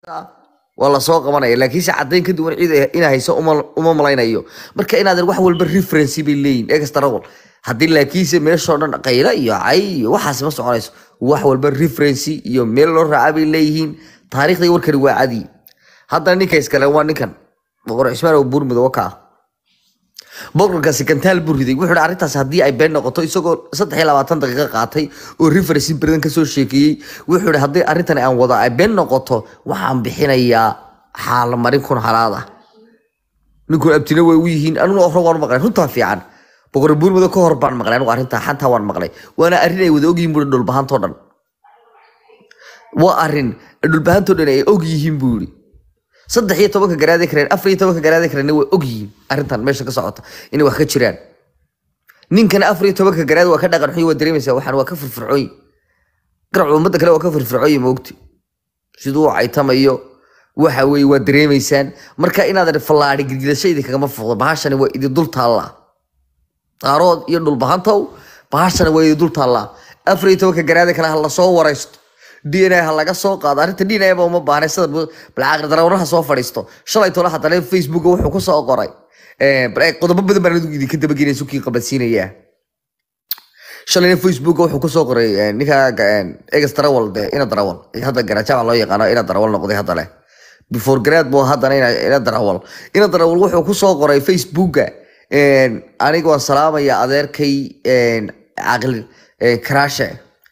waa lasoo qabanaya laakiinse caddayn ka duwan cid inaa hayso uma uma malaynayo marka inaad wax walba referency bay leeyihin extrawal haddii laakiinse meeshoo dhan qayla iyo cay iyo waxaas ma soconayso wax walba referency iyo meel loo raaca bay leeyihiin taariikhda warkani waa cadi haddana ninka iskale waa ninkan boqor cismaan oo buurmud waka ah boqorkaasi kantaal buu riday wuxuu arrintaas haddii ay been noqoto isagoo saddex iyo labaatan daqiiqo qaatay oo referency badan kasoo sheekeeyey wuxuu ihi haddii arrintan aan wada ay been noqoto waxaan bixinayaa xaalmarin kun halaad ah ninkun abtina way u yihiin aniguna hore waan maqlay runtaa fiican boqor buurmado ka hor baan maqlay anigu arrintaa xantaa waan maqlay waana arrin ay wada ogyihiin buuri dhulbahantoo dhan waa arrin dhulbahantoo dhan ay og yihiin buu yidhi saddex iyo tobanka garaade kareen afar iyo tobanka garaade kareen way og yihiin arrintan meesha ka socota inay wax ka jiraan ninkana afar iyo tobanka garaade waa ka dhaqan xun waa dareemaysaa waxaan waa ka firfircoon garac ummadda kale waa ka firfircoon moogti siduu u caytamayo waxa weeye waa dareemaysaan marka inaadan fallaadhi girgidasho idinkagama fuqdo bahashani waa idin dul taallaa daarood iyo dhulbahantow bahashani waa idin dul taallaa afar iyo tobanka garaade kale ha lasoo waraysto d n a ha laga soo qaado arrinta d n a ba uma baahnay sida balcaaqir darawaraha soo fadhiisto shalay tola haddana facebooka wuxuu ku soo qoray qodobo badan baan adigu idinka dabageynaya sukii qabadsiinayaa shalayna facebooka wuxuu kusoo qoray ninka egas darawal de ina darawal hadda garajaaca loo yaqaano ina darawal noqday hadda leh before grad bu haddana ina darawal ina darawal wuxuu kusoo qoray facebooka aniga waan salaamaya adeerkay caqil karaashe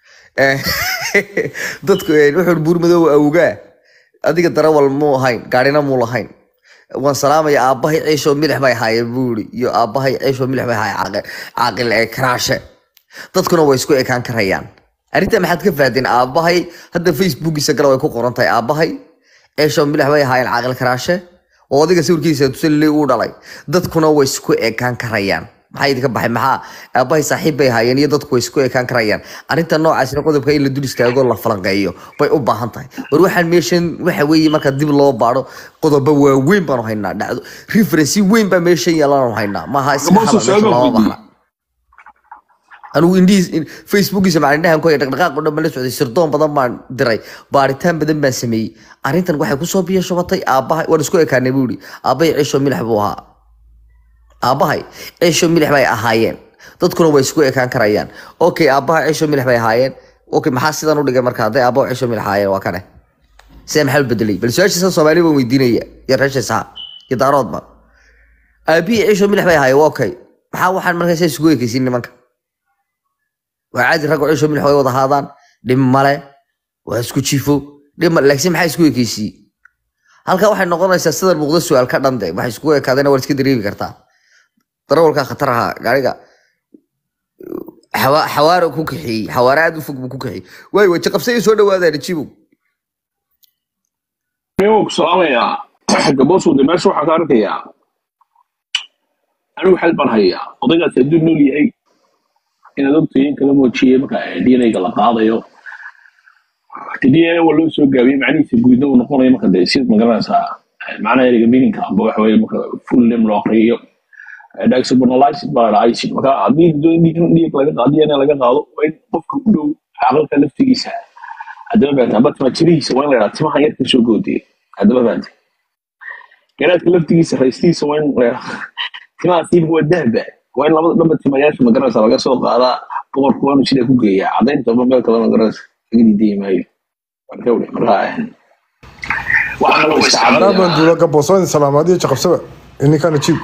dadku wuxuu buurmadow awgaa adiga darawal muu ahayn gaadhina muu lahayn waan salaamaya aabbahay ciishoo milix bay ahaayeen buuri iyo aabbahay ciishoo milix bay ahaayeen caaqil ee karaashe dadkuna way isku ekaan karayaan arrinta maxaad ka fahdeen aabbahay hadda facebookiisa gala way ku qoran tahay aabbahay ciishoo milix bay ahaayeen caaqil karaashe oo adiga sawirkiisa tusaliley uu dhalay dadkuna way isku ekaan karayaan maxaa idinka baxay maxaa aabbahay saaxiib bay ahaayeen iyo dadku way isku ekaan karayaan arrinta noocaasina qodobka in la dul istaago la falanqeeyo bay u baahan tahay war waxaan meeshan waxa weeye marka dib loo baadho qodobo waaweyn baanu haynaa dhacdo referency weyn baa meeshan yaalaanu haynaa maaha iska hadal meesha looma baahna anigu indhihiis facebookiisa macalindhahan ku haya dhaqdhaqaaq oo dhan baan la socday sirdoon badan baan diray baaritaan badan baan sameeyey arrintan waxay kusoo biyo shubatay aabbahay waan isku ekaanay buu yidhi aabbahay ciisho milix buu ahaa aabbahay ciisho milix bay ahaayeen dadkuna way isku ekaan karayaan okay aabbahay ciisho milix bay ahaayeen okay maxaa sidan u dhigay marka hadday aabbaha ciisho milix ahaayeen waa kane sidee maxaa u bedelay bal su-aashiisa soomaali baan weydiinaya iyo reeshiisa iyo daaroodba aabihii ciisho milix bay ahaayeen waa okay maxaa waxaan markaa saa isugu ekaysiin nimanka waa caadi raggo ciisho milix way wada haadaan dhib male waa isku jifo dhib male laakiin maxaa isku ekaysiin halkaa waxay noqonaysaa sida muuqda su-aal ka dhande waxay iskugu ekaadeen waad iska dareemi kartaa darawalka khatar ahaa gaariga xawaaro ku kaxeeyey xawaare aad u fog buu ku kaxeeyey waay waje qabsay soo dhawaadaan jibow ku salaamayaa gaboosude meesha waxaan ka arkayaa anigu xal baan hayaa odaygaas hadduu nool yahay inaad ogtayin kala muujiyey marka dnayga la qaadayo dna waa loo soo gaabiyey macnihiisa guudna uu noqonayo marka dee sid magaranaysaa macnaha ereyga meaninka amba waxa weye marka full name loo aqriyo dexubonalized baa la acid marka haddii dhiig laga qaado dna laga qaado waa in qofka u dhow caqalka laftigiisa haddaba fahamta amba timajirihiisa waa in la yidhaha timahan yarka soo goodiye haddaba fahamta garaadka laftigiisa raystiisa waa in la yidhaha timaha tiibka waa dahba waa in labada dhamba timayaasha magaranaysa laga soo qaadaa boqorku waa inuu sidaa ku geeyaa caddaynta ba meel kale magaranaysa laga diidayi maayo marka wle marka waxaa kaloo anaa baan duula gaboosooyin salaamaadiyo jaqabsaba ininkana jiib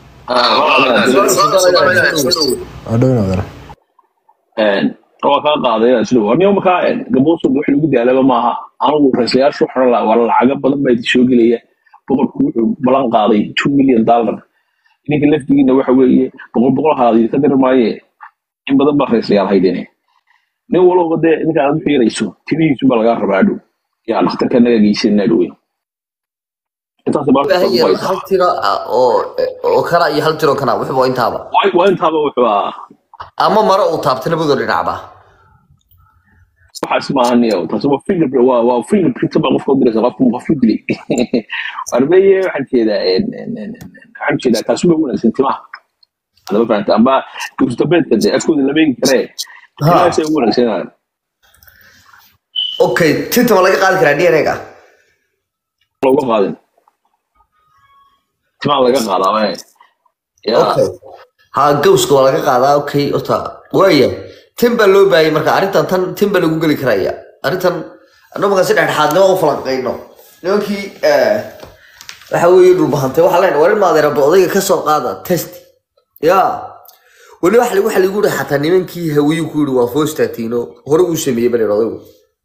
adhowinaadana waa kaa qaaday sida warniyo markaa gaboosod wax lagu daalaba maaha anigu raislayaashu waxaan la waa lacaga badan baa idin soo gelaya boqorku wuxuu ballan qaaday two million dollar ninka laftigiina waxa weeye boqol boqol haadi ka diri maaye in badan baa raislayaal haydene nin walba dee ninka aad u xiirayso timihiisu baa lagaa rabaa dhow yaa dhakhtarka naga geysanaa dhowe intaas hal tiro oo kana iyo hal tiro kana wuxuu intaaba waa intaaba wuxuu ahaa ama maro uu taabta labadoo dhinacba waxaas maaha niyo taasi waa fingerprint waa waa fingerprint baa qofka u diraysa qofka qofku dilay arbeye waxaan jeedaa waxaan jeedaa taasi uga wanaagsan timaha adaba fahamta amba gusdabeedka dee afkooda lama eegi karee timahaasay ugu wanaagsanaan okay tinta ma laga qaadi karaa dna ga looga qaadin timaa laga qaadaa waay yaa okay ha gawska waa laga qaadaa okay ota waaya tin baa loo baahayay marka arrintan tan tin baa lagu geli karaya arrintan annagu markaan si dhexdhexaadnimo u falanqayno nimankii eh, waxa weeye dhulbahantay waxaa leenahay war in maadeeraba odayga ka soo qaada test ya weli waxa lagu waxa lagu yihi xataa nimankii hawiyuu ku yihi waa fostatino hore uu sameeyey bal odaygu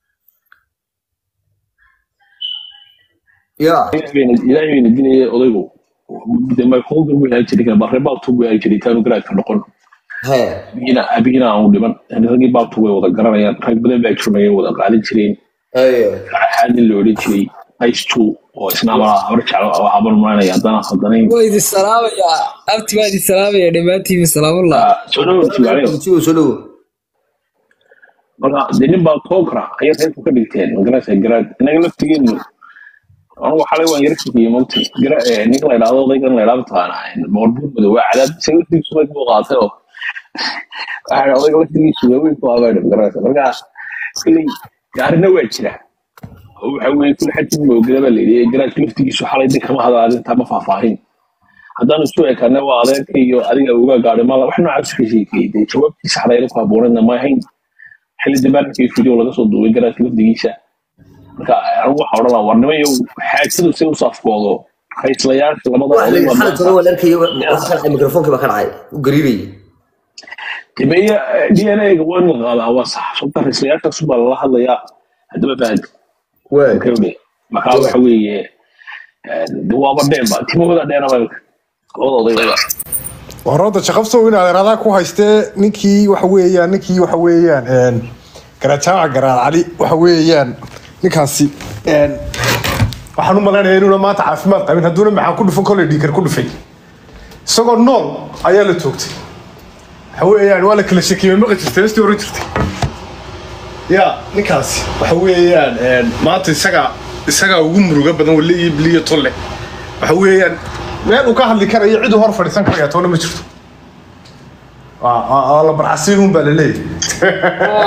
ya ilaahay bayna dinaya odaygu de myholder buu yahay jiray barre baabtu buu yahay jiray taanu garaadka noqon he abigina abigina aan u dhiman raggii baabtu way wada garanayaan rag badan baa jirmayay wada qaadan jireen haye xaadin la odhan jiray ice two oo isna ama habar jeclo oo habar maanaya haddana khaldanayn waa idin salaamayaa abti baa idin salaamaya dhammaantiin salaamullah soo dhawo timaacyo Soo- soo dhawo marka de nin baa tookra ayay reerku ka dhigteen magarasa garaad inaga laftigeenu anugu xalay waan yara fikiyey mogti gara ninka la idhaahdo odaygan la idhaahdo taqaana boqorbuur madow waa cadaab isaga laftigiisu bay buu qaatay oo waxaa odayga laftigiisu waaweyn ku abaadha magarasa marka kuley gaarina waa jira oo waxa weeye kul xajin moogada baa layidhi garaadka laftigiisu xalay de kama hada arrintaa ma faahfaahin haddaanu isu ekana waa adeerka iyo adiga uga gaadhay mala wax noocaas ka sheekayay dee jawaabtii saxdayna ku habboonayna ma ahayn xilli dambe arkay video laga soo duubay garaadka lafdigiisa marka anigu waxaa odhan lahaa war nimayo xaajadu si u safkoodo raislayaasha labada Wax oday la- baa xalay toban waan arkayay, wa- waxa ka dhacay, mikrofonkii baa ka dhacay u gariirayay dameeya d n a-ga waa in la qaadaa waa sax sababta raislayaashaas baa lala hadlayaa haddaba fahanti Waay. kawde markaa waxa weeye de waaba dheenba timahooda dheenaba labada odaygada warada shaqabsow in adeeradaa ku haystee ninkii waxa weeyaan ninkii waxa weeyaan een, garaajaaca garaad cali waxa weeyaan ninkaasi een, waxaan u malaynaya inuuna maanta caafimaad qabin hadduuna maxaan ku dhufan koley dhiikar ku dhufay isagoo nool ayaa la toogtay waxa weeyaan waa la kala shakiyey maqa jirtay heestii oran jirtay ya ninkaasi waxa weeyaan een, maanta isaga isagaa ugu muruga badan wali iyo biliyo tolle waxa weeyaan meel uu ka hadli karayo cid uu hor fadhiisan karaya toona ma jirto waa waa- waa la barcasiinun baa laleeyahay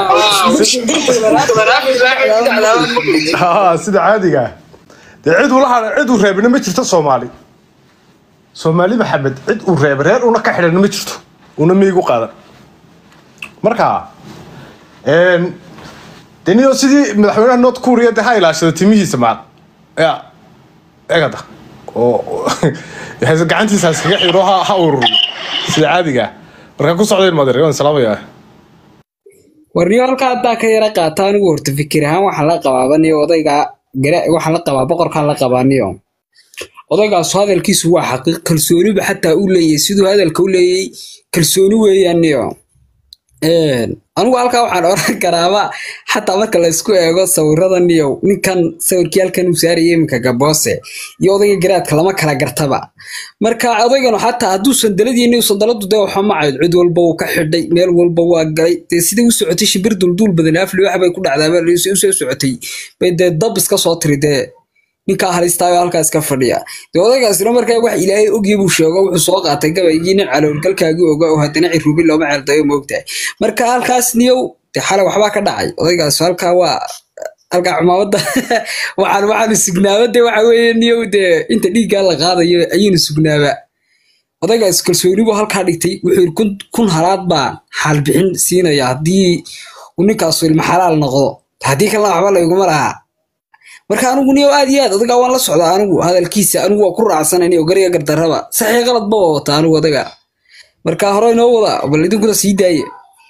Ah, sida caadiga ah dee cid ula hadha cid uu reebina ma jirto soomaali soomaali maxamed cid uu reebay reer una ka xidhan ma jirto una miigu qaadan marka een, dee niyo sidii madaxweynaha north korea dee ha ilaashada timihiisa maal ya egada oo oo- gacantiisa ha iskaga xiro ha ha ururiyo sida caadiga ah marka ku socdayn madeer waan salaamayaa warniyo halkaa haddaa ka yara qaata anigu horta fikir ahaan waxaan la qabaaba niyo odayga gara waxaan la qabaa boqorkaan la qabaa niyo odaygaasu hadalkiisu waa xaqiiq kalsooniba xataa u leeyahay siduu hadalka u leeyay kalsooni weeyaan niyo Een, anigu halkaa waxaan oran karaaba xataa marka la isku eego sawirada niyow ninkan sawirkii halkan uu saarayay iminka gaboose iyo odayga garaadka lama kala gartaba marka odayganu xataa hadduu sandaladiini sandaladu dee waxa ma cayd cid walba uu ka xidhay meel walba waa galay dee sidai u socotay shimbir dulduul badan afli wax bay ku dhacdaaba usoo socotay bay dee dab iska soo tiri dee ninkaa halistaayo halkaa iska fadhiya dee odaygaasina markaa wax ilaahay ogii buu sheego wuxuu soo qaatay gabaygii nin caloolgalkaagii oga oo haddana cirubi looma ceeldayo moogtahay marka halkaas niyow dee xalay waxbaa ka dhacay odaygaas halkaa waa halkaa cumaamada waxaan waxaanu sugnaaba dee waxa weeye niyow dee inta dhiiggaa la qaadayo ayaynu sugnaaba odaygaas kalsooni buu halkaa dhigtay wuxuu yidhi kun, kun halaad baan xaalbixin siinaya haddii uu ninkaasu ilma xalaal noqdo haddii kalena waxba layguma lahaa marka anigu niyow aad iyo aad odagaa waan la socdaa anigu hadalkiisa anigu waa ku raacsanani oo gariga gardarraba saxii qalad ba waa wataa anigu odaga marka hore inoo wada bal idinkuna sii daaye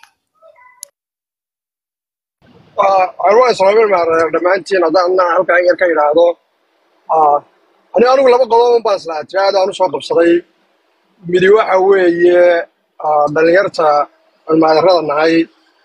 waa islaamin maareer dhammaantiin haddaan halkaa yar ka idhaahdo ani anigu laba qodob baan islaa tiraada aan usoo qabsaday midi waxa weeye ah, dhallinyarta aan maadarrada nahay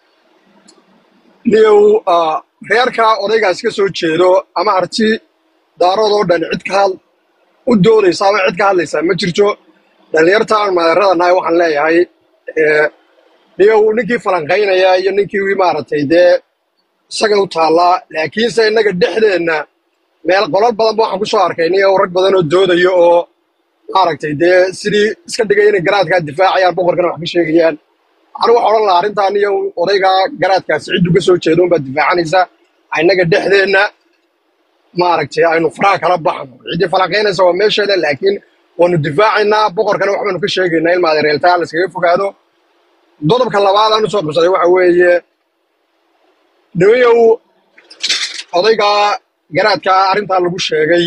niyow ah, reerka odaygaas ka soo jeedo ama arti daaradoo dhan cid ka had u doodaysa ama cid ka hadlaysa ma jirto dhallinyarta aan maadarrada nahay waxaan leeyahay eh, niyow ninkii falanqaynaya iyo ninkii maaragtay dee isaga u taallaa laakiinse innaga dhexdeenna meel qolal badan ba waxaan ku soo arkay niyow rag badan oo doodayo oo maaragtay dee sidii iska dhigay inay garaadkaa difaacayaan boqorkana wax ka sheegayaan anigu waxaan odhan lahaa arrintaa niyow odaygaa garaadkaasi ciddu ka soo jeedo unbaad difaacanaysa innaga dhexdeenna maaragtay aynu faraha kala baxno ciddii falanqaynaysa waa meesheeda laakiin waanu difaacaynaa boqorkana waxbaanu ka sheegaynaa in maadereeltaa layskaga fogaado qodobka labaad aan usoo qabsaday waxa weeye dhaweyow odayga garaadka arrintaa lagu sheegay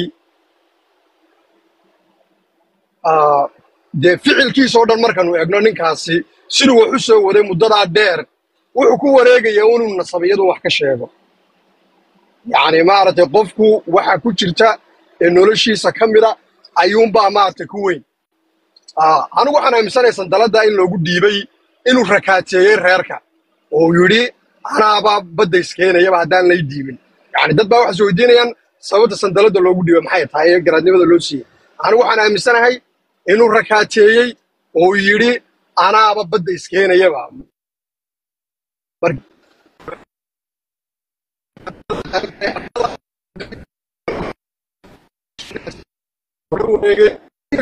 ah, dee ficilkiisa oo dhan markaanu egno ninkaasi siduu wax u soo waday muddadaa dheer wuxuu ku wareegayaa inuu nasabiyadu wax ka sheego yacni maaragtay qofku waxa ku jirta ee noloshiisa ka mida ayuunbaa maaragtay ku weyn Ah, anigu waxaan aaminsanahay sandaladda in loogu dhiibay inuu rakaateeyey reerka oo uu yidhi anaaba badda iskeenayaba haddaan lay dhiibin yacni dad baa waxay is weydiinayaan sababta sandaladda loogu dhiibay maxay tahay ee garaadnimada loo siiyey anigu waxaan aaminsanahay inuu rakaateeyey oo uu yidhi anaaba badda iskeenayaba Mar- wareegay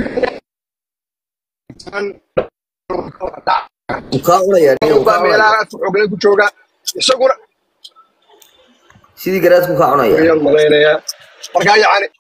wuu kaa cunayaa nin wuu kaa baa cunayaa meelaha aad xoogale ku jooga isaguna sidii garaadku kaa cunayaa ayaan malaynayaa marka yacni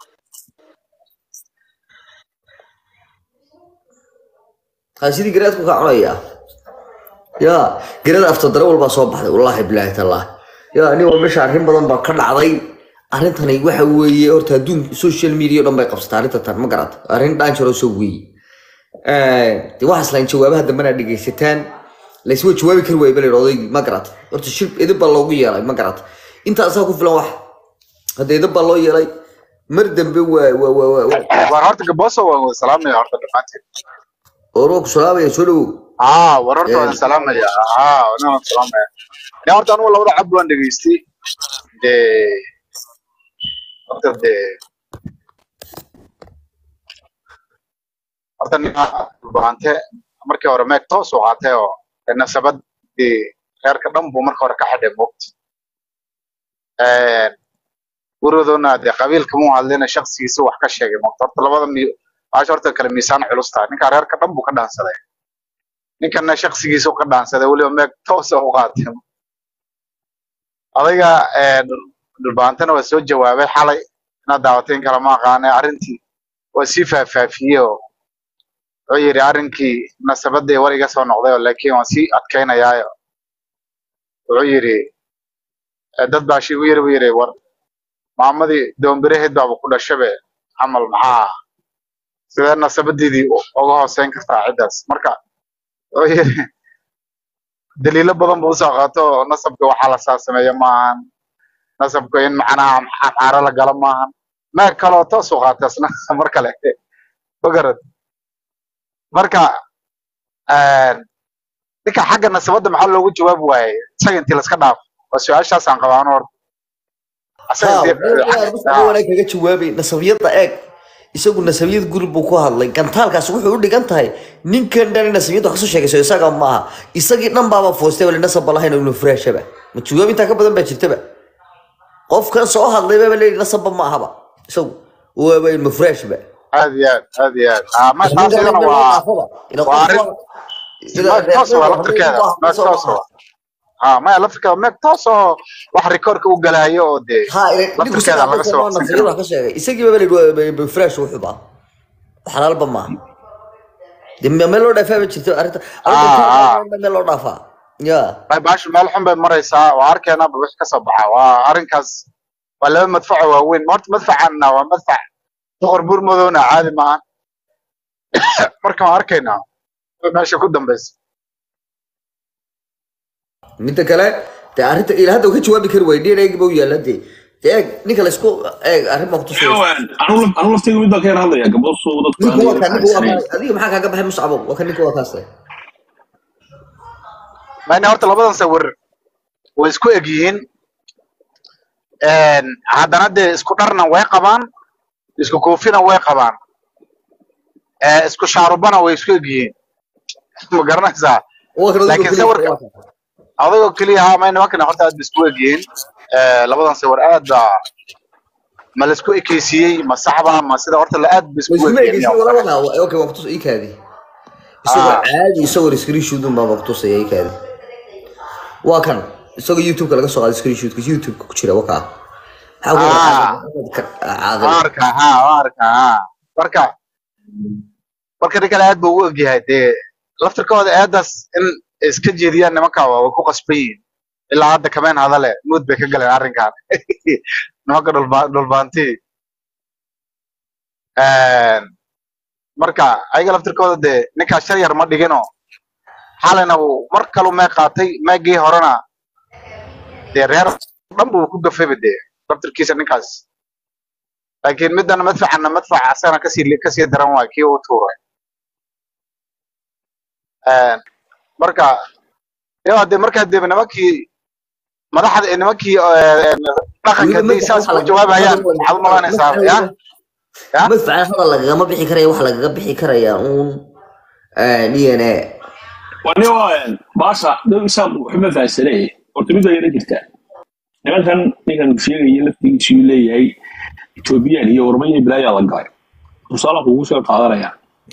haa sidii garaadku kaa cunayaa ya garada aftodare walbaa soo baxday wallaahi bilaahi tallah ya nin waa meesha arrin badan baa ka dhacday arrintani waxa weeye horta adduun social media o dhan bay qabsataa arrinta tan ma garata arrin dhaanjaroo soo weeye de waxaas lahayn jawaabaha dambena dhegaysataan layswa jawaabi kari waayba la odaygii ma garata horta shir edib baa loogu yeelay ma garata intaasaa ku filan wax hadda edib baa loo yeelay mar dambe waa waa waa waa waa war horta gaboso waan wada salaamaya horta dhammaanteen oo waa ku salaamaya soo dhawow aa war horta waan salaamaya aa wana waan salaamaya ne horta anugu labada cab waan dhegaystay dee horta dee horta nin baante markii hore meeg toos u qaatay oo dee nasabadii reerka dhan buu marka hore ka xidhay moogti gurigoodana dee qabiilka muu hadlayna shaksigiisa wax ka sheegay moogta horta labada mi baasha horta kale miisaan culus tahay ninka reerka dhan buu ka dhaansaday ninkana shaksigiisa ka dhaansaday weliba meeg toosa u qaatay adayga dhulbaantana waa soo jawaabay xalay inaad daawateen kala ma aqaane arrintii waa sii faahfaafiyey oo wuxuu yidhi arrinkii nasabadii war iga soo noqday oo laakiin waan sii adkaynayaayo wuxuu yidhi eh, dad baa shi igu yiri buu yidhi war maamadii doombiraheed baaba ku dhashabe camal maxaa sidee nasabadeedii u- uga hooseyn kartaa ciddaas marka wuxuu yidhi daliilo badan buu usoo qaato oo nasabka waxaa la saa sameeya maahan nasabka in macnaha xaaro la galo maahan meeg kaloo toos u qaatay asna mar kale magarad marka eh, ninka xagga nasabadda maxaa loogu jawaabi waayey isaga intii laska dhaafo waa su-aashaasaan qabaa anu horta asaga haa intii wadada wanaag kaga jawaabay nasabiyada eeg isagu nasabiyad guri buu ku hadlay gantaalkaas wuxuu u dhigan tahay ninkan dhan nasabiyada kasoo sheegayso isaga maaha isagii dhan baaba foostay wali nasabba lahayn oo inuu furaashaba ma jawaab intaa ka badan baa jirtaba qofkan soo hadlay baba leeyihi nasabba ma ahaba isagu waaba ilma furaashba aad iyo aad aad iyo aad Ah, ma taas ninkan iyadana in loo waa dhaafaba ila waa qof arrin waa sida meeg toos waa reerkooda laftirkeeda hadlay meeg soo toos maaha waa ah maya laftirkeeda meeg toos oo wax rikoorka u galaayo oo dee ها نيكو laftirkeeda سنة laga قصة soo ما waqsan نصير karo wax ka sheegay isagii baba leeyahay bifresh wuxuu baa xalaal ba ma de meel loo dhaafaa ma jirto arrinta arrinta ah ka ah meel loo dhaafaa ya bay baashu meel xun bay maraysaa waa arkeenaba wix ka soo baxa waa arrinkaas waa laba madfaco waaweyn horta madfacanna waa madfac boqor buurmadowna caadi maahan marka waan arkaynaa meesha ku dambeysa midda kale de arrinta ila hadda ka jawaabi kari waay dheer eegi ba u yaala de de eeg ninka la isku eeg arrin baa ku tusaysa anu laftayga mid baan ka yar hadlaya gaboosu dadku ninka aan waa yar kaa ninka waa fahamsanayn kaa adiga maxaa kaaga baxay muscabo waa ka ninka waa kaas mayna horta labadan sawir way isku eg yihiin haddana dee isku dharna way qabaan isku koofina way qabaan eh, isku shaarubana way isku eg yihiin ma garanaysaa waa kan adiga laakiin keliya sawirka waa kaa adagoo keliya haa mayna wakina horta aad ba isku eg yihiin Eh, labadan sawir aad baa ma la isku ekeysiiyey ma saxba ma sida horta la aad ba ma isku isku eg yihiin eegeysin wala waxa okay waa ku tus ii kaadi isagoo ah caadi isagoo screenshot un baa ku tusaya ii kaadi waa kan isagoo youtube-ka laga soo qaaday screenshot-ka youtube-ka ku jira waa kaa Maxaa ku Ah. caaqil waa arkaa ha waa arkaa ha marka marka nin kale aad buu u ogyahay dee laftirkooda eedaas in ay iska jeediyaan nimanka waa way ku qasban yihiin ilaa hadda kameen hadale mood bay ka galeen arrinkan nimanka dhulba dhulbaantii marka ayaga laftirkooda dee ninkaa shar yar ma dhigino xalina uu mar kalu mee qaatay meegii horena dee reer dhan buu ku gafayba dee laftirkiisa ninkaas laakiin midana madfacana madfac asagana kasii kasii daran waay kii uu tuuray marka yo de markaa dee nimankii madaxda nimankii dhaqanka hadday saas u jawaabayaan waxaad u malaynaysaa ya ya madfacan hadal lagagama bixi karaya wax lagaga bixi karaya uun d n a wani baasha dad isaaq waxba fahansanay horta mid ayana jirtaa nimankan ninkan uu sheegaya laftigiisu uu leeyahay ethoobiyan iyo ormaya bilaayaa la galay tusaalaha kugu soo qaadanaya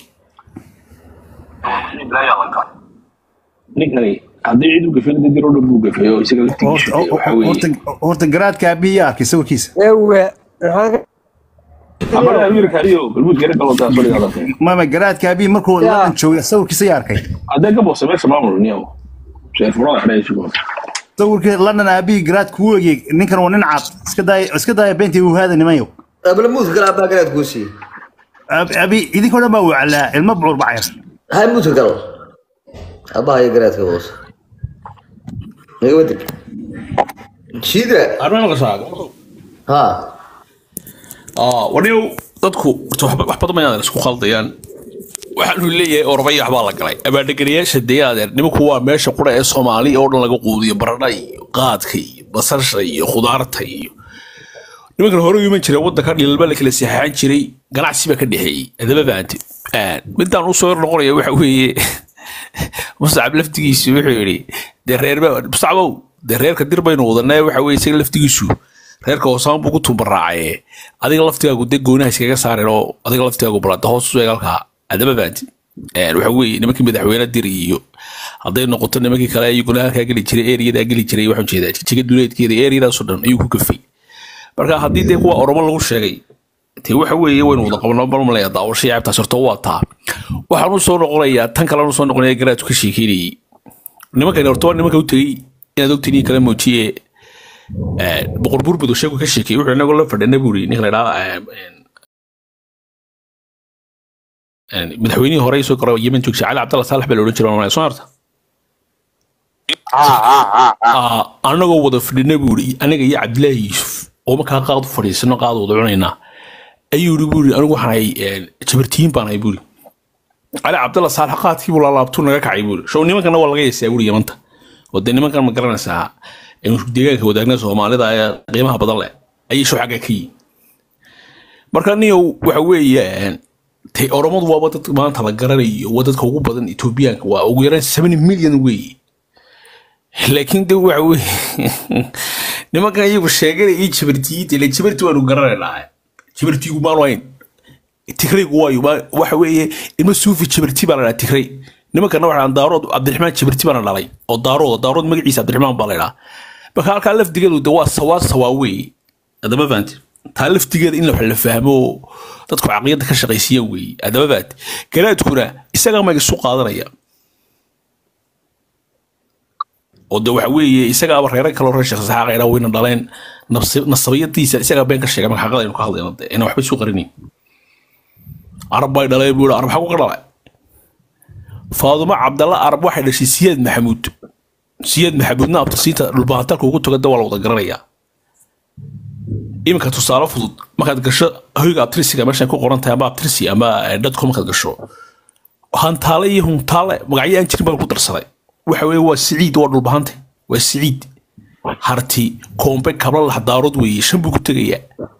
bilaayaa la galay ninkani haddii cid u gafeen dad yar oo dhan buu gafeeyo isaga laftigiisu dee waxa weeye horta garaadka aabihii yaa arkay sawirkiisa ewe maxaa amara amiirka iyo galmud gare galootaa soo dhigaadantay mama garaadka aabihii markuu Ya. ladan joogay sawirkiisa yaa arkay haddee ka boose meesha maamul niyo seerfurada xidhay isugu sawirkii london aabihii garaadka u egey ninkan waa nin cad iska daaya iska daaya beentii uu haada nimayo abla muudka gala abaa galaad kuu siiye Ab- abi idinkoo dhan baa waclaa ilmo bucur bacayr hay muudka gal abaha iyo garaadka hoose naga wadig shiidra arma maqashaa ha warniyow dadku horta waxba- wax badan mayaadan isku khaldayaan waxaanu leeyahay ormaya waxbaa la galay abaadheganayaasha deeaadeer nimanku waa meesha qura ee soomaaliya oo dhan laga quudiyo baradha iyo qaadka iyo basasha iyo khudaarta iyo nimankan hore u iman jiray waddanka dhilba la kala seexaan jiray ganacsi baa ka dhexeeyey adaba fahanti midaan usoo yar noqonaya waxa weeye musacab laftigiisu wuxuu yidhi dee reerba musacbow dee reerka dir baynu wadanaa waxa weye isaga laftigiisu reerka hoosaan buu ku tumbaraacaye adiga laftigaagu dee goonaha iskaga saareen oo adiga laftigaagu balanta hoos usoo eeg halkaa adaba fahanti waxa weeye nimankii madaxweyne dir iyo hadday noqoto nimankii kale iyaguna halkaa geli jiray eriyadaa geli jiray waxaan jeedaa jijiga duleedkeeda eriyadaasoo dhan ayuu ku gafay marka haddii dee kuwa oromo lagu sheegay dee waxa weeye waynu wada qabnaa balmalaya daawasha yaabtaas horta waa taa waxaan u soo noqonayaa tan kalena usoo noqonaya garaadku ka sheekeynayay nimankani horta waa nimanka u tegey inaad ogtiin kala muujiye boqor burbud oo sheegu ka sheekeyey wuxuu inagoo la fadhina buu yidhi ninka la idhaha madaxweynihii hore soo garo yemen joogsa cali cabdalla saalax baa la odhan jiray soo harta ha ha ha ha anagoo wada fadhina buu yidhi aniga iyo cabdilaahi yuusuf oo markaa qaad u fadhiisano qaad wada cunaynaa ayuu yidhi buu yidhi anigu waxaan ahay jabartiyin baan ahay buu yidhi cali cabdalla saalax qaadkii buu laalaabtuu naga kacay buu yidhi show nimankana waa laga yeesaa buu yidhi yamanta oo dee nimankan ma garanaysaa deegaanka wadaagna soomaalida ee qiimaha badan leh ayay show xagga ka yihin marka niyow waxa weeye tay oromadu waaba dad maanta la garanayo waa dadka ugu badan etoobiyaanka waa ugu yaraan seven million weeye laakiin de waxa weye nimankan iyagu sheeganaya iyo jabartiyinta ile jabarti waanu garanaynaa jabartigu maanu hayn tigraygu waayo ma- waxa weeye ilma suufi jabarti baa la dhaha tigray nimankana waxaa daarood cabdiraxmaan jabarti baana dhalay oo daarood daarood magaciisa cabdiraxmaan baa la dhaha marka halkaa laftigeedu de waa sawaa sawaa weeye adama fahanti taa laftigeeda in wax la fahmo dadku caqliyadda ka shaqaysiiya weeye adama fahanti garaadkuna isagaa mag isu qaadanaya oo de waxa weeye isagaaba reera kaloo reer sheekh saxaaq idhaa wayna dhaleen nabsi- nasabiyadiisa isagaa been ka sheegay marka xaqada aynu ka hadlayno de inaan waxba isu qarinayn arab bay dhaleen buu yihi arab xagu ka dhalay faadumo cabdalla arab waxay dhashay siyaad maxamuud siyaad maxamuudna abtasiinta dhulbahantalka ugu toga de waa la wada garanayaa iminka tusaale fudud markaad gasho hoyga abtirisiga meeshan ku qoran tahay ama abtirisi ama dadku markaad gasho hantaale iyo huntaale magacyo aan jirin baa ku darsaday waxa weeye waa siciid waa dhulbahante waa siciid harti koombe kabla laxdaarood weeye shan buu ku tegayaa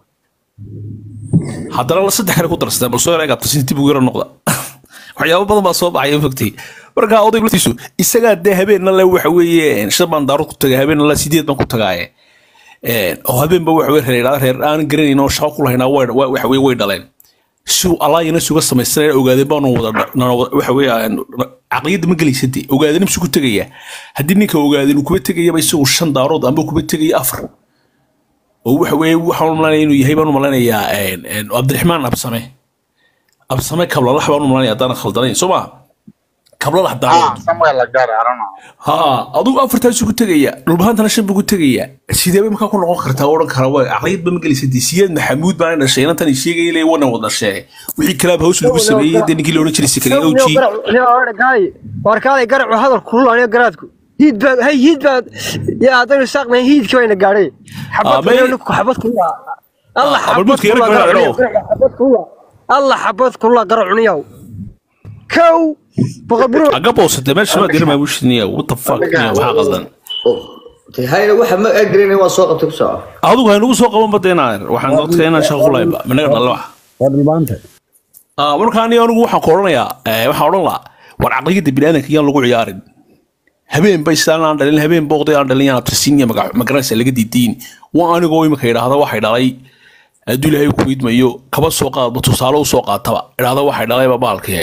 haddana la saddex kale ku darsadeen bal soo yar egaabta sinti buu yaro noqda waxyaabo badan baa soo baxaya fogtay marka odayg laftiisu isagaa dee habeenna le waxa weeye shan baan daarood ku tagay habeenna le sideed baan ku tagaaye oo habeenba waxa weye reer idhaada reer aan garanayn oo shaqo ku lahaynaa way- way- waxa weye way dhaleen si allaayana suga samaysanaya ogaadeen baanu wada nana wada- waxa weye aan- caqliyadda ma gelaysade ogaadeen imsu ku tegaya haddii ninka ogaadeen uu kuba tegayaba isagu shan daarood amba kuba tegaya afar oo waxa weeye waxaan u malanaya inuu yahay baan u malanayaa een, een, cabdiraxmaan absame absame kablalax baan u malanaya haddaan khaldanayn soo ma kablalax ah daawad samuel lagaar i don't know ha adigu afartaas ku tegaya dhulbahantana shan buu ku tegaya sideeba markaa ku noqon kartaa odhan kara waa caqliyad ba ma gelaysa dee siyaad maxamuud baan dhashay inantan sheegay ilay wana wada dhashee wixii kalaab haws lagu sameeyey dee ninkii loodhan jiray sikariya owji warkaaday garacu hadal kululaaniyo garaadku hiid baa hay hiid baa yaa haddaynu saaqnayn hiidkii bayna gaadhay Ah, may- xabad ninku xabad kula alla Ah, xabad balbuudka yara kula gaadho. xabad kula alla xabad kula garacuniyaw kow boqol biro aga boosatee meesha maa dira maamushiniya what the fuck niya waxaa qaldan hayna waxa ma agreenay waa soo qabtay ku soco adigu haynugu soo qaban badeenaa waxaan dadka inaan shaqo kulayba managa dhalla wax waa dhulbaanta Ah, marka aniga anigu waxaan ku odhanayaa eh, waxaan odhan lahaa war caqliyadda biniaadanka yaan lagu ciyaarin habeen ba islaan aan dhalin habeen booqday aan dhalin yaan abtirsiin iyo magac- magaranaysa laga diidiin waa anigoo imika idhaahda waxay dhalay hadduu ilaahay ku idmayo kaba soo qaadba tusaale usoo qaataba idhaahda waxay dhalayba baalkii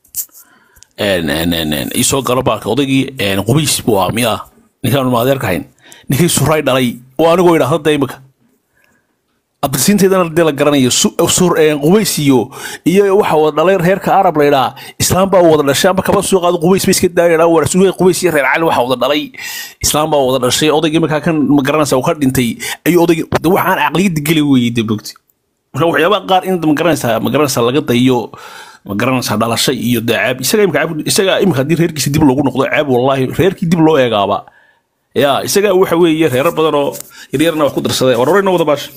een, een, een, een, isoo galo baalka odaygii een, qubays buu ahaa miyaa ninkaan maadeerka hayn ninkii suray dhalay waa anigoo idhaahda da imika abtirsiinteedana dee la garanayo su- sur een, qubays iyo iyo waxa wada dhalay reerka arab la idhaa islaam baa wada dhashay amba kaba soo qaado qubays ba iska daayadhaa war suugay qubays iyo reer cali waxa wada dhalay islaam baa wada dhashay odaygii markaa kan ma garanaysa uu ka dhintay ayuu odaygii de waxaan caqliyadda geli weeyey de bogti marka waxyaabaha qaar in ma garanaysaa ma garanaysaa laga dayo ma garanaysaa dhalasho iyo dee ceeb isaga imika ceeb isaga imika haddii reerkiisa dib loogu noqdo ceeb wallahi reerkii dib loo eegaaba ya isaga waxa weeye reero badan oo yaryarna wax ku darsaday war horeyna wada baasha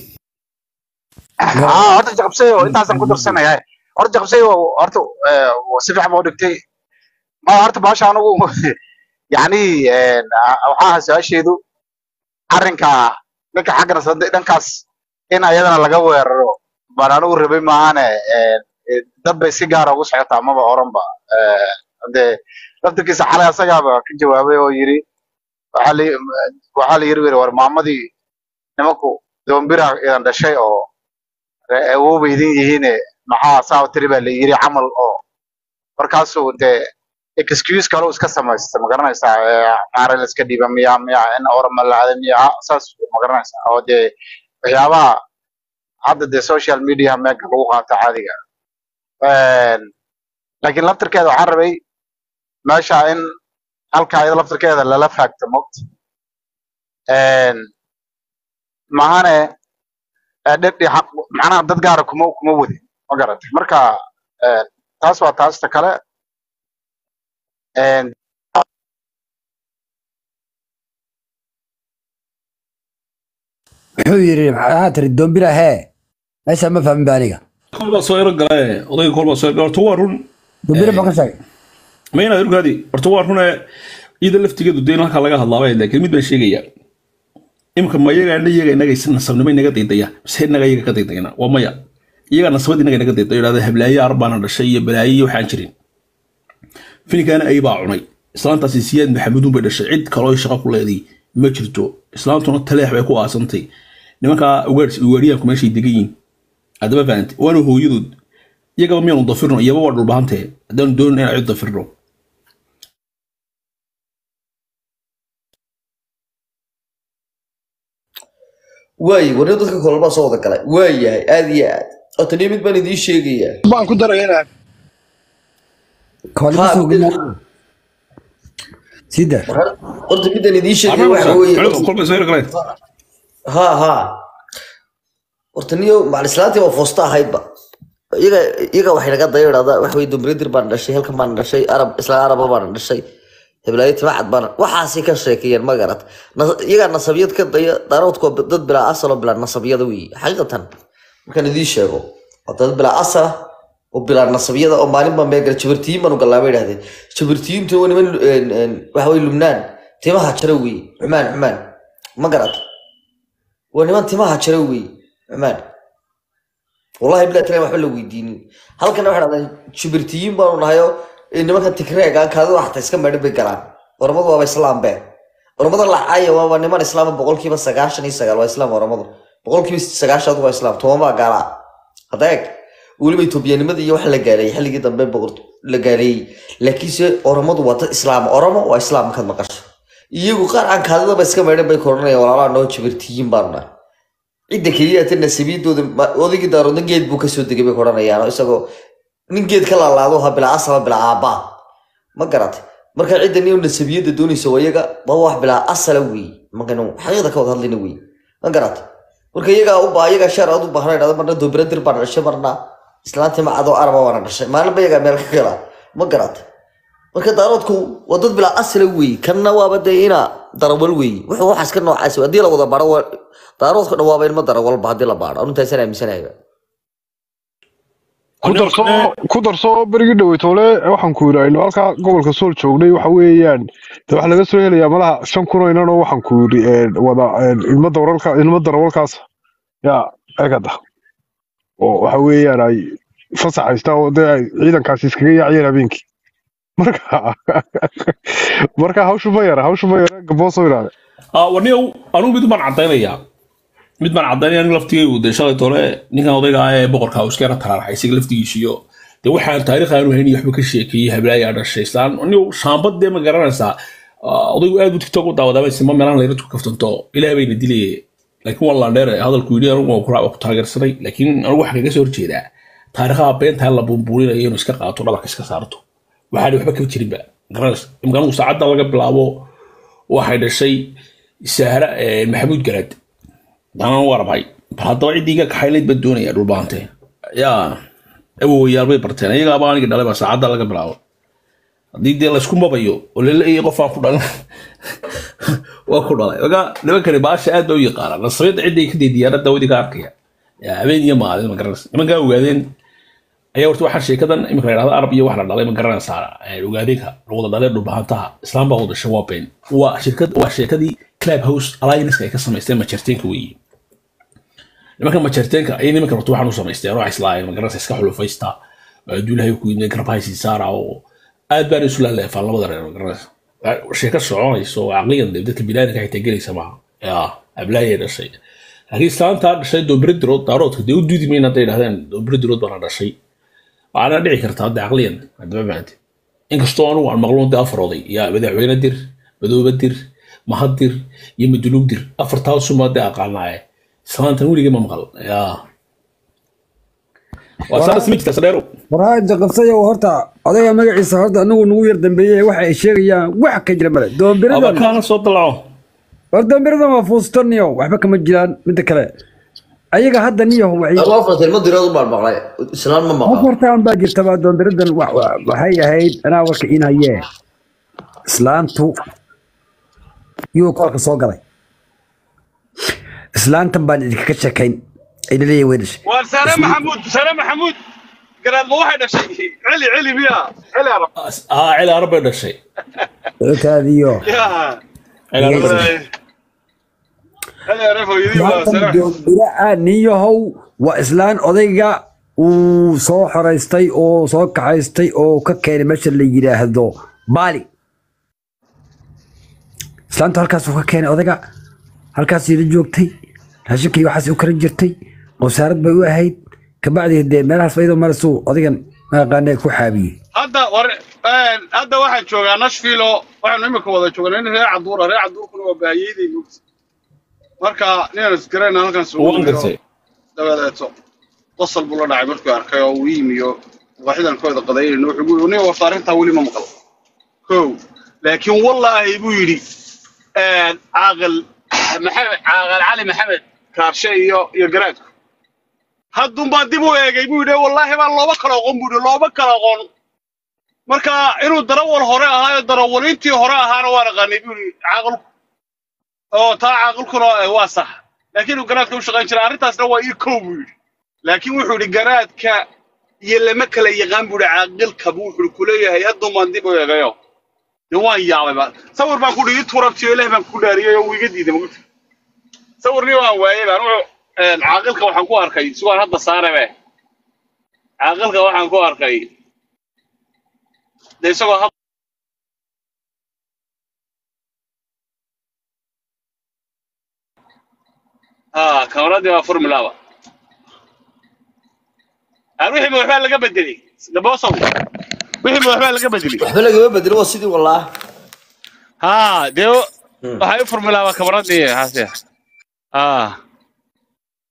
ah horta jaqabsay oo intaasan ku darsanaya horta jaqabsay oo horta eh, si fiican baa u dhigtay ma horta baasha anigu yacni een, ah, waxaa ahaa su-aasheedu arrinka ninka xaggana sade dhankaas in ayadana laga weeraro baan anigu rabay maahane een, eh, dad bay si gaara ugu socotaa maba oranba Eh, dee laftirkiisa xalay asagaaba ka jawaabay oo yiri waxaa la waxaa la yiri weri war maamadii nimanku doombira idan dhashay oo re- awooba idin yihiine maxaa saa u tiri baa la yiri camal oo markaasuu dee excuse kale uu iska samaysta ma garanaysaa ee, maare la iska dhiiba miya miya in orama la aada miya ah, saas ma garanaysaa oo dee waxyaabaha hadda dee social media meega lagu qaato caadiga Een, laakiin laftirkeeda waxaan rabay meesha in halka iyada laftirkeeda lala faagto mogt mahane ee dhedhi xaq macnaha dad gaara kuma kuma wadin ma garatay marka een, taas waa taasta kale een, muxuu yidhi maxaa tiri doombira hee meesha ma fahmin ba aniga kol baa soo ero gale odayga kol baa soo ero horta waa run doombira ma ka sheegay ma inaad ogaadi horta waa rune iyada laftigeedu dee in halkaa laga hadlaabay laakiin mid baan sheegaya imika ma iyaga ana iyaga inaga nasabnimo inaga daydaya mise inaga iyaga ka daydayana waa maya iyaga nasabad inaga inaga daydayo idhahda hablaaye arbaana dhashay iyo balaaye iyo waxaan jirin filinkaana ay baa cunay islaantaasi siyaad maxamuudun bay dhashay cid kaloo shaqo ku leeday ma jirto islaantuna taleex bay ku aasantay nimankaa ugaadhiyaanku meeshay degan yihiin haddaba fahantay waana hooyadood iyagaba miyaanu dafirno iyaba waa dhulbahantee haddaanu doonin inaan cid dafirno waayi warniyo dadka kolbaa soo wada galay waa yahay aad iyo aad oo taniyo mid baan idiin sheegayaa baan ku daraya inaan kooli Ha, ma soo mid- gelin sida horta midaan idiin sheegaya waxa weeye kolba soo galeen ha ha horta niyo macalislaantii waa foosta ahaydba iyaga iyaga waxay naga daya idhahdaa waxa weye dumbridir baan dhashay halkan baan dhashay arab isla araba baan dhashay heblaayo timacad baan waxaasi ka sheekeeyeen ma garat Nas- iyagaa nasabyad ka daya daaroodku waa dad bilaa asal oo bilaa nasabyada weeye xaqiiqatan markaan idiin sheego waa dad bilaa asal ah oo bilaa nasabyada oo maalinba meegal jabartiyin baan u gallaa bay idhahdeen jabartiyintu waa niman een, een, waxa weye lubnaan timaha jara weeye xumaan xumaan ma garat waa niman timaha jara weeye cumaan wallahi bilaa tilaan waxba la weydiinin halkana waxay dhahdeen jubirtiyiin baanu nahayo nimankan tigreega kaadida xataa iska meedhan bay galaan oramadu waaba islaam be oramada lacaya waaba niman islaama boqolkiiba sagaashan iyo sagaal waa islaam oramadu boqolkiiba sagaashan waa islaam toban baa gaalaa hadda eeg weliba etoobiyanimada iyo waxa la gaaleeyay xilligii dambe boqor la gaaleeyey laakiinse oramadu waa dad islaam oromo waa islaam markaad maqasho iyagu qaar aan kaadidaba iska meedhan bay koranayaan walaalaha noo jibirtiyiin baanu nahay cidda keliya ta nasabiyadooda ma- odaygii daaroodna geed buu kasoo degay bay ku odhanayaan oo isagoo nin geed ka laalaado ha bilaa asala bilaa aabbaa ma garatay marka cidda nin nasabiyadda doonaysa waa iyaga waa wax bilaa asala wey markaynu xaqiiqda ka wada hadlayna wey ma garatay marka iyagaa u baa iyagaa sheer aad u baahna idhahdo marna doobira dir baan dhashay marna islaantii macadoo araba waana dhashay maalinba iyagaa meel ka gala ma garatay marka daaroodku waa dad bilaa asala wey kanna waaba dee ina darawal wey wuxuu waxaas ka noocaas wey. haddii la wada baaro waa- daaroodku dhan waaba ilma darawalba haddii la baaro anuntaasan aaminsanayba ku darso ku darso berigii dhaweytoole waxaan ku yidhi aynu halkaa gobolka sool joognay waxa weeyaan de waxa laga soo helayaa malaha shan kun oo inan oo waxaan ku yidhi een, wada een, ilmo darawalka ilmo darawalkaas yaa egada oo waxa weeyaan ay fasax haystaa oo dee ay ciidankaasi iskaga yaaciyeen habeenkii marka marka hawshu ma yara hawshu ma yara gaboosoo ilaale warniyow anugu mid baan cadaynayaa mid baan cadaynaya aniga laftigaygu dee shalay tole ninkan odayga ah ee boqorka uu iska yara taraaraxay isaga laftigiisiyo dee waxaan taariikh aanu haynin waxba ka sheekeeyey hablaayaa dhashay islaan anigu shaambad dee ma garanaysaa ah, odaygu aad buu tiktok u daawadaaba ma meelaan layra ku kaftanto ilaah bayna dilaye laakiin waa landheer hadalku yidhi anigu waan ku raac- ku taageersanay laakiin anigu waxaa kaga soo horjeedaa taariikhaha beentaa la buunbuurinayo inuu iska qaato dhabarka iska saarto waxaan waxba kama jirinba garanaysa imka anigu saacadda laga bilaabo waxay dhashay sahra eh, maxamuud garaad danan waa rabay bal haddaba ciddii iga kaxaynayd baan doonaya dhulbaante yaa awowayaal bay barteen iyagaaba aniga dhalay baa saacadda laga bilaabo haddii dee laysku mabayo oo laleeyahay qofaan ku dhalan waa ku dhalay oga nimankani baasha aad ba u yaqaanaan nasriyadda cidday ka deydiyaan daawadi ka arkaya yaa habeen iyo maalin ma garanaysa nimankaa ogaadeen ayaa horta waxaa sheekadan imika la yidhahda arab iyo wax la dhalay ma garanaysaa eh, ogaadeenka lawada dhalee dhulbahantaha islaam baa wada dhashay waa been waa shirkad waa sheekadii club house alliance ay ka samaysteen majarteenka weeye nimanka majarteenka ay nimanka horta waxaan u samaysteen oo islaayeen ma garanaysa iska xulufaysta duulahay ku yimid garabhaysi saara oo aad baan isu laaleefaan labada reer ma garanaysa sheeko soconayso oo caqligan dee dadka binaadinka xitaa gelaysa maaha yaa ablaayay dhashay laakiin islaantaa dhashay doobire dirood daaroodka dee u duudi mayna hadday dhahdeen doobire dirood baana dhashay waxaana dhici kartaa hadda caqliyan haddaba maante inkastoo anugu aan maqluun dee afar oday yaa madaxweyne dir madoobe dir mahad dir iyo maduluug dir afartaasumaa dee aqaanaaye islaantan weligii ma maqal yaa waa saas ma jirta sadheero warhaada qabsayo horta odayga magaciisa horta anagu nagu yar dambeeyey waxa ay sheegayaan wax ka jira male aba doombiradan kaana soo dalaco war doombiradan waa fuustaniyo waxba kama jiraan midda kale ayaga hadda niyaho waxay Anigu afarta ilmo dirood baan maqlay islaan ma maqal afartaan baa jirtaba doombiradan wa- wa- waxay ahayd anaa warka in hayee islaantu yuu koolka soo galay islaantan baan idinkaga sheekayn ayna leeyahay way dhashay waa sare maxamuud sare maxamuud garaad ma waxay dhashay celi celi miya celi arab aa cili arab bay dhashay kaadiyo yaa cili arab bay dhashay celi arab hooyadii waa islaantan sare doombira niyahow waa islaan odayga uu soo xoraystay oo soo kaxaystay oo ka keenay meesha la yidhaahdo baali islaantu halkaas uu ka keenay odayga halkaas ila joogtay raashinkii waxaas u karin jirtay wasaarad bay u ahayd kabacdi dee meelahaas iyadoo marasuu odaygan maaqaane ku xaabiyey hadda war een, hadda waxaan joogaa nashville oo waxaanu imika wada joognaa nin reer caduura reer caduurkuna waa baahiyadii mugdi marka ninaan isgarayna halkan sugu waan nimiro gartay dabadeeto qosol buu la dhacay markuu arkay oo uu yimiyo waaxidan kooda qadaynayno wuxuu gu yidhi nin warta arrintaa weli ma maqal kow laakiin wallaahi buu yidhi een, caaqil maxamed caaqil cali maxamed kaarshe iyo iyo garaadku haddun baa dib u eegay buu yidhi wallaahi baa looba kala aqoon buu yidhi looba kala aqoon marka inuu darawal hore ahaayo darawaliintii hore ahaana waa naqaanay buu yidhi caaqilku oo taa caaqilkuna eh, waa sax laakiin inuu garaadka u shaqayn jiray arrintaasna waa ii kow buu yidhi laakiin wuxuu yidhi garaadka iyo lama kala yaqaan buu yidhi caaqilka buu wuxuu kuleeyahay haddun baan dib u eegayo dee waan yaabay ba sawir baan ku dhihi turabtiyo ilaah baan ku dhaariyay oo uu iga diiday maguti sawirnii waan waayay baan wuxuu een, caaqilka waxaan ku arkay sugaan hadda saarebe caaqilka waxaan ku arkay dee isagoo had ها كاميرادي waa formulaba aan wixii ma waxbaa laga bedelay gabosow wixii ma waxbaa laga bedelay waxba lagama bedelo waa sidii walaa ها dee waxay u formulaba kamaradii hase ها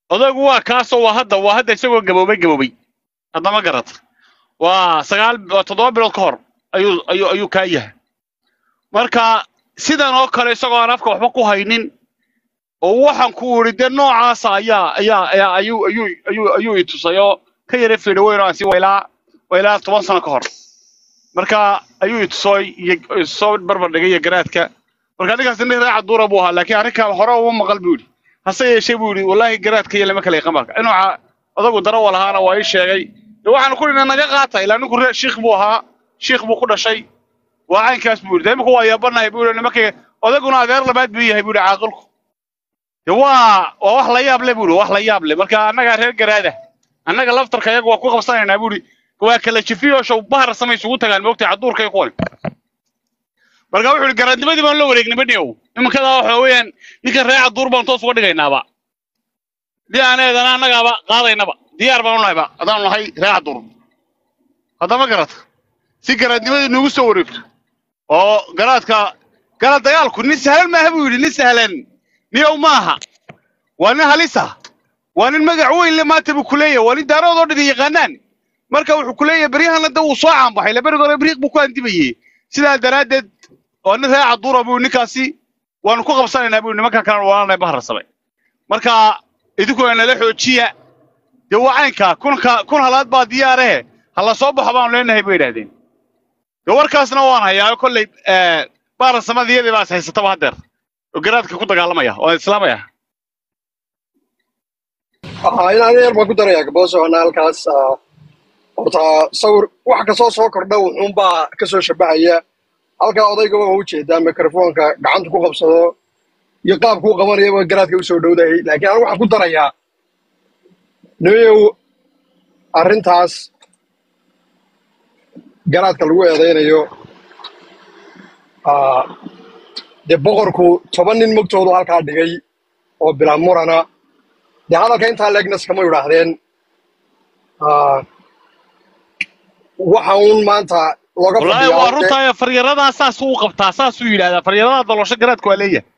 odaygu waa kaasoo waa hadda waa hadda isagoo gaboobay gaboobay haddama garata waa sagaal waa toddoba bilood ka hor ayuu ayuu ayuu kaa yahay marka sidan oo kale isagoo aan afka waxba ku haynin oo waxaan ku idhi dee noocaasa ayaa ayaa ayaa ayuu ayuu ayuu ayuu i tusay oo ka yara fiidho weyn oo aan sii waylaa waylaa toban sano ka hor marka ayuu i tusooy iyo soo barbar dhigay iyo garaadka marka ninkaasi nin raaca duura buu ahaa laakiin arrinkan hore uma maqal buu yidhi hase yeeshee buu yidhi wallaahi garaadka iyo lama kala yaqaan marka inuu ca- odagu darawa lahaana waa ii sheegay de waxaanu ku dhina naga qaata ilaa ninku ree shiikh buu ahaa shiikh buu ku dhashay waa caynkaas buu yidhi de imika waa yaabanahay buu yidhi nimankay odaguna adeer labaad buu yahay buu yidhi caaqilku de waa waa wax la yaab le buu yidhi wax la yaab le marka annagaa reer garaada annaga laftarka iyaga waa ku qabsanaynaa buu yidhi waa kala jifiyo show bahar samay isugu tagaan moogtay caduurka iyo kuwan marka wuxuu yidhi garaadnimadii baan la wareegnay badhiow iminkadaa waxa weeyaan ninkan ree caduur baan toos uga dhigaynaaba dii aan eedana annagaaba qaadaynaba diyaar baan u nahayba haddaan nahay ree caduur haddama garata si garaadnimadii nuugu soo wareegto oo garaadka garaad dagaalku nin sahlan maaha buu yidhi nin sahlan niyow maaha waa nin halisa waa nin magac weyn le maanta buu kuleeyahay waa nin daaroodoo dhan yaqaanaan marka wuxuu kuleeyahay beryahana da wuu soo caanbaxay la beriga hore beriiq buu ku andibayey sidaa daraaddeed waa nin ree caduura buu ninkaasi waanu ku qabsanaynaa buu nimankan kalena waanay baharsamay marka idinkuna nala xoojiya dee waa caynka kunka kun halaad baa diyaarahe ha la soo baxo baanu leenahay bay idhaahdeen dee warkaasna waan hayaa kolley baarasamada iyadii baa is haysataba haddeer oo garaadka ku dagaalamaya oo islaamaya waxaa inaan yar baan ku darayaa gaboosona halkaas ah, horta sawir wax kasoo soo kordha wuxuunbaa kasoo shabahaya halkaa odayga waa ujeedaa mikrofoonka gacanta ku qabsado iyo qaabkuu qabanaya waa garaadka usoo dhowdahay laakiin anigu waxaan ku darayaa nimayow arrintaas garaadka lagu eedaynayo ah, dee boqorku toban nin mogtoodu halkaa dhigay oo bilaa murana dee hadalka intaa leegnas kama yidhaahdeen Ah, waxa uun maanta looga wallaahi fadhiyaa waa dee runtaa faryaradaa saasuu u qabtaa saasuu yidhahdaa faryarada daloosho garaadku waa leeyahay